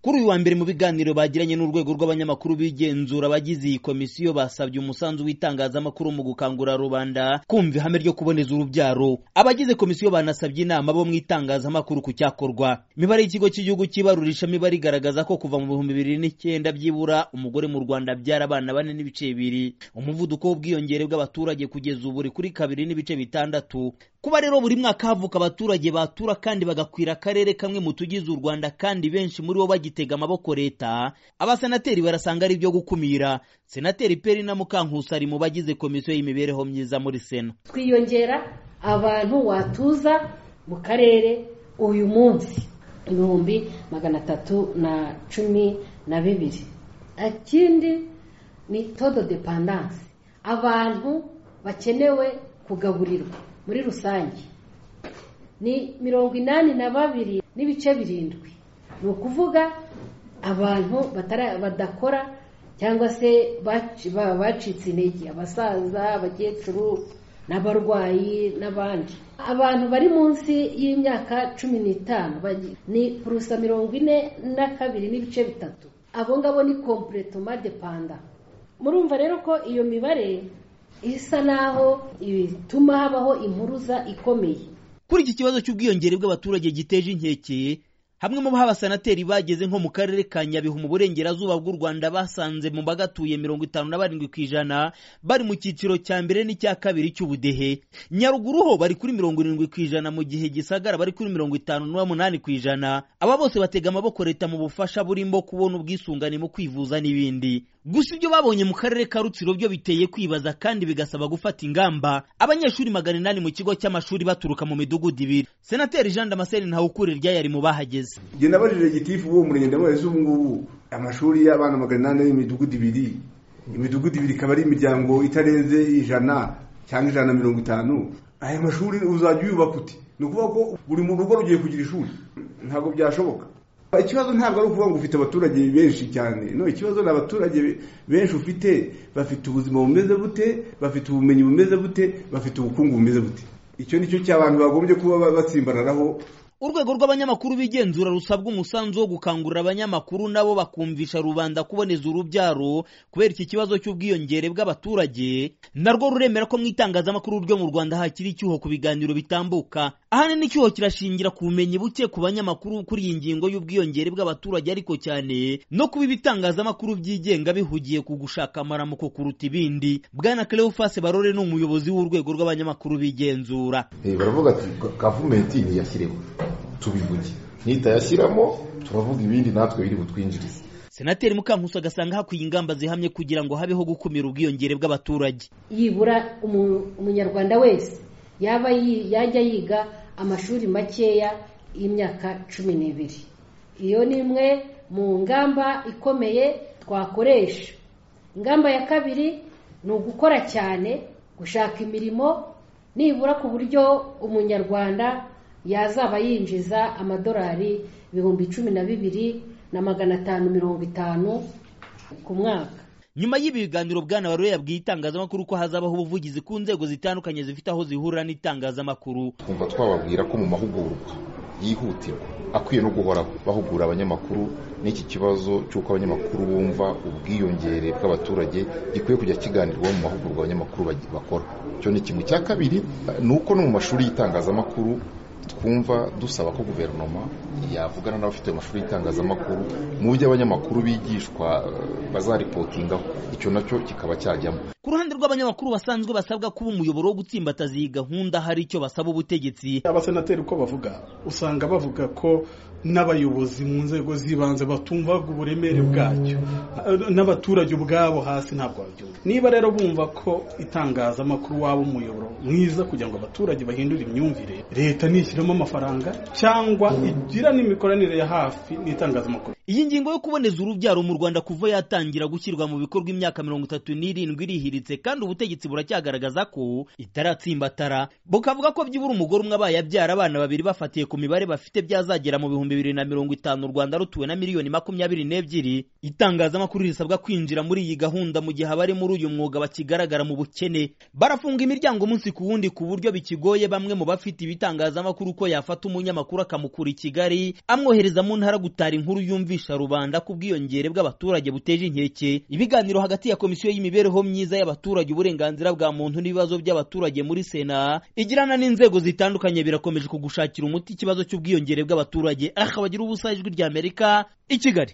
kuri uyu wa mbere mu biganiro bagiranye n'urwego rw'abanyamakuru b'igenzura abagize iyi komisiyo basabye umusanzu w'itangazamakuru mu gukangurira rubanda kumva ihame ryo kuboneza urubyaro abagize komisiyo banasabye inama bo mu itangazamakuru ku cyakorwa imibare y'ikigo cy'igihugu cy'ibarurisha mibare igaragaza ko kuva mu bihumbi bibiri n'icyenda byibura umugore mu rwanda abyara abana bane n'ibice bibiri umuvuduko w'ubwiyongere bw'abaturage kugeza ubu uri kuri kabiri n'ibice bitandatu kuba rero buri mwaka havuka abaturage batura kandi bagakwira akarere kamwe mu tugize u rwanda kandi benshi muri bo bagitega amaboko leta abasenateri barasanga ari ibyo gukumira senateri peri na mukankusi ari mu bagize komisiyo y'imibereho myiza muri sena twiyongera abantu watuza mu karere uyu munsi ibihumbi magana atatu na cumi na bibiri ikindi ni todo depandanse abantu bakenewe kugaburirwa muri rusange ni mirongo inani na babiri n'ibice birindwi ni ukuvuga abantu badakora cyangwa se bacitse intege abasaza abakecuru n'abarwayi n'abandi abantu bari munsi y'imyaka cumi n'itanu ni kurusa mirongo ine na kabiri n'ibice bitatu abo ngabo ni kompuretoma depanda murumva rero ko iyo mibare isa naho ituma habaho impuruza ikomeye kuri iki kibazo cy'ubwiyongere bw'abaturage giteje inkekeye hamwe mu baha abasenateri bageze nko mu karere ka nyabihu mu burengerazuba bw'u rwanda basanze mu bagatuye mirongo itanu na barindwi ku ijana bari mu cyiciro cya mbere n'icya kabiri cy'ubudehe nyaruguru ho bari kuri mirongo irindwi ku ijana mu gihe gisagara bari kuri mirongo itanu n'umunani ku ijana aba bose batega amaboko leta mu bufasha burimo kubona ubwisungane mu kwivuza n'ibindi gusa ibyo babonye mu karere ka rutsiro byo biteye kwibaza kandi bigasaba gufata ingamba abanyeshuri magana inani mu kigo cy'amashuri baturuka mu midugudu ibiri senateri jean damascene ntawukure ryayari mu bahageze genda barira gitifu uwo murenge ndamubaza ubu ngubu amashuri y'abana magana inani y'imidugudu ibiri imidugudu ibiri ikaba ari imiryango itarenze ijana cyangwa ijana na mirongo itanu aya mashuri uzajya uyubaka uti ni ukuvuga ko buri mu rugo rugiye kugira ishuri ntabwo byashoboka ikibazo ntabwo ari ukuvuga ngo ufite abaturage benshi cyane no ikibazo ni abaturage benshi ufite bafite ubuzima bumeze bute bafite ubumenyi bumeze bute bafite ubukungu bumeze bute icyo ni cyo cy'abantu bagombye kuba batsimbararaho urwego rw'abanyamakuru b'igenzura rusabwa umusanzu wo gukangurira abanyamakuru nabo bakumvisha rubanda kuboneza urubyaro kubera iki kibazo cy'ubwiyongere bw'abaturage narwo ruremera ko mu itangazamakuru ryo mu rwanda hakiri icyuho ku biganiro bitambuka ahanini icyuho kirashingira ku bumenyi buke ku banyamakuru kuri iyi ngingo y'ubwiyongere bw'abaturage ariko cyane no kuba ibitangazamakuru byigenga bihugiye ku gushaka amaramuko kuruta ibindi bwana cleophas barore ni umuyobozi w'urwego rw'abanyamakuru b'igenzura baravuga ati gavumenti ntiyashyireho tubivuge nitayashyiramo turavuga ibindi natwe biri butwinjirize senateri mukankusi agasanga hakwiye ingamba zihamye kugira ngo habeho gukumira ubwiyongere bw'abaturage yibura umunyarwanda wese yaba yajya yiga amashuri makeya y'imyaka cumi n'ibiri iyo ni imwe mu ngamba ikomeye twakoresha ingamba ya kabiri ni ugukora cyane gushaka imirimo nibura ku buryo umunyarwanda yazaba yinjiza amadolari ibihumbi cumi na bibiri na magana atanu mirongo itanu ku mwaka nyuma y'ibiganiro bwana barore yabwiye itangazamakuru ko hazabaho ubuvugizi ku nzego zitandukanye zifite aho zihurira n'itangazamakuru twumva twababwira ko mu mahugurwa yihutirwa akwiye no guhora bahugura abanyamakuru n'iki kibazo cy'uko abanyamakuru bumva ubwiyongere bw'abaturage gikwiye kujya kiganirwaho mu mahugurwa abanyamakuru bakora icyo ni kimwe cya kabiri ni uko no mu mashuri y'itangazamakuru twumva dusaba ko guverinoma yavugana n'abafite amashuri y'itangazamakuru mu byo abanyamakuru bigishwa bazaripotingaho icyo nacyo kikaba cyajyamo ku ruhande rw'abanyamakuru basanzwe basabwa kuba umuyoboro wo gutsimbataza iyi gahunda hari icyo basaba ubutegetsi abasenateri uko bavuga usanga bavuga ko n'abayobozi mu nzego z'ibanze batumva uburemere bwacyo n'abaturage ubwabo hasi ntabwo babyumva niba rero bumva ko itangazamakuru waba umuyoboro mwiza kugira ngo abaturage bahindure imyumvire leta ni ishyiramo amafaranga cyangwa igira n'imikoranire ya hafi n'itangazamakuru iyi ngingo yo kuboneza urubyaro mu rwanda kuva yatangira gushyirwa mu bikorwa imyaka mirongo itatu n'irindwi irihi bwangiritse kandi ubutegetsi buracyagaragaza ko itaratsimbatara bukavuga ko byibura umugore umwe abaye abyara abana babiri bafatiye ku mibare bafite byazagera mu bihumbi bibiri na mirongo itanu u rwanda rutuwe na miliyoni makumyabiri n'ebyiri itangazamakuru risabwa kwinjira muri iyi gahunda mu gihe abari muri uyu mwuga bakigaragara mu bukene barafunga imiryango umunsi ku wundi ku buryo bikigoye bamwe mu bafite ibitangazamakuru ko yafata umunyamakuru akamukura i kigali amwohereza mu ntara gutara inkuru yumvisha rubanda ku bwiyongere bw'abaturage buteje inkeke ibiganiro hagati ya komisiyo y'imibereho myiza y'abaturage uburenganzira bwa muntu n'ibibazo by'abaturage muri sena igirana n'inzego zitandukanye birakomeje kugushakira umuti ikibazo cy'ubwiyongere bw'abaturage aha bagira ubusa ijwi ry'amerika i kigali